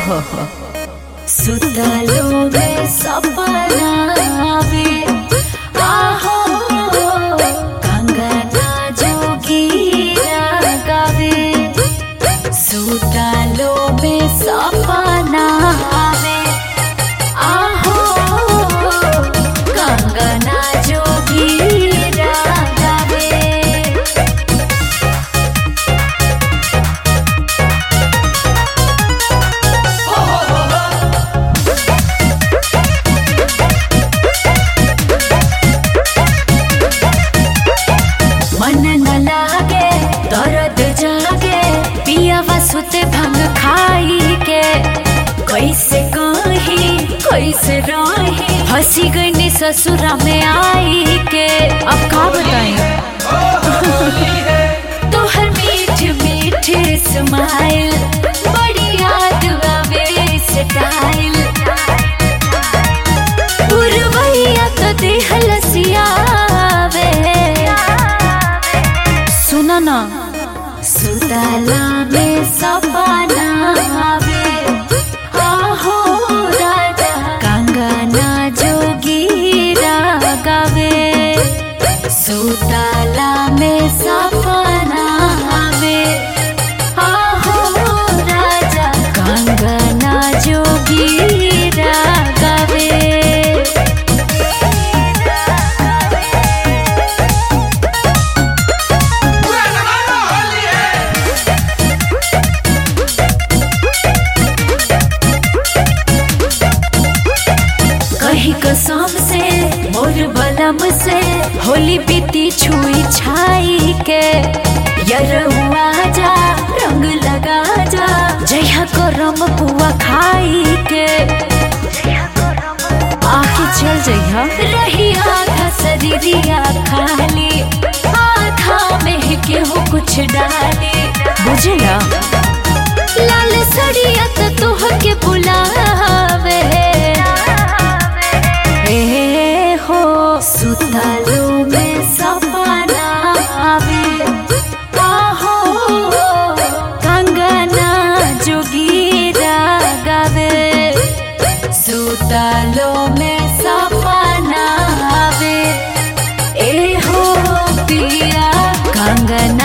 सुतलो में सपना आवे आहो कंगना जोगीरा गावे सुतलो में सपना आवे आहो कंगना जोगीरा गावे मन न लागे दर्द जागे पियावा सुते भंग खाई के कैसे कही कैसे रही हंसी गई ससुरा में आई के अब का बताई तोहर मीठ मीठ स्माइल बड़ी याद आवे स्टाइल पुरवैया तो देह लसियावे सुना ना सुतला में सपना आवे आहो राजा कंगना जोगीरा गावे सुतला में सपना आवे आहो राजा कंगना जोगीरा गावे कही कसम से मोर बलम से होली बीती छुई छाई के यरुआ जा रंग लगा जा जया करम पुआ खाई के आके चल जइहा रही आधा शरीरिया खाली आधा में केहू कुछ डाली बुझला लाल सड़िया तो तोह के बुलावे ए हो सुतलो में सपना आवे आहो कंगना जोगीरा गावे सुतलो में सपना आवे ए हो पिया कंगना